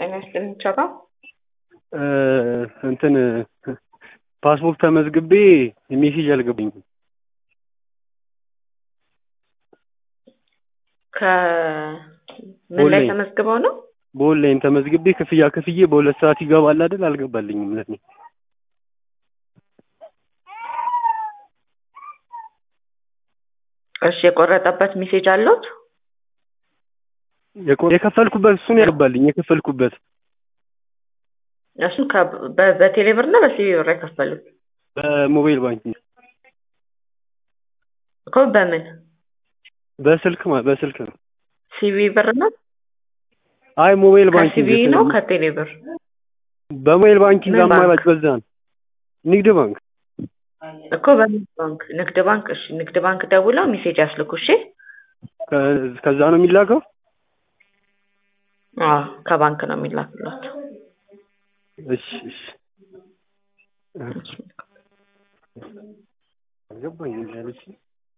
ጤና ይስጥልኝ ቻባ እንትን ፓስፖርት ተመዝግቤ ሜሴጅ አልገባኝም። ከምን ላይ ኦንላይን። ተመዝግበው ነው? በኦንላይን ተመዝግቤ ክፍያ ክፍዬ በሁለት ሰዓት ይገባል አይደል? አልገባልኝም ለኔ። እሺ የቆረጠበት ሜሴጅ አለዎት? የቆ- የከፈልኩበት እሱን ያገባልኝ የከፈልኩበት እሱን ከ- በ- በቴሌ ብር እና በሲቢ ብር የከፈሉት በሞባይል ባንኪንግ እኮ በምን በስልክ ማ- በስልክ ነው። ሲቢ ብር ነው? አይ ሞባይል ባንኪንግ ከሲቢ ነው ከቴሌ ብር? በሞባይል ባንኪንግ ምን ባንክ? አማራጭ በዛ ነው። ንግድ ባንክ እኮ በንግድ ባንክ ንግድ ባንክ እሺ ንግድ ባንክ ደውለው ሜሴጅ ያስልኩ እሺ ከ- ከዛ ነው የሚላከው። አዎ ከባንክ ነው የሚላክለት እሺ እሺ አልገባኝም ያለችኝ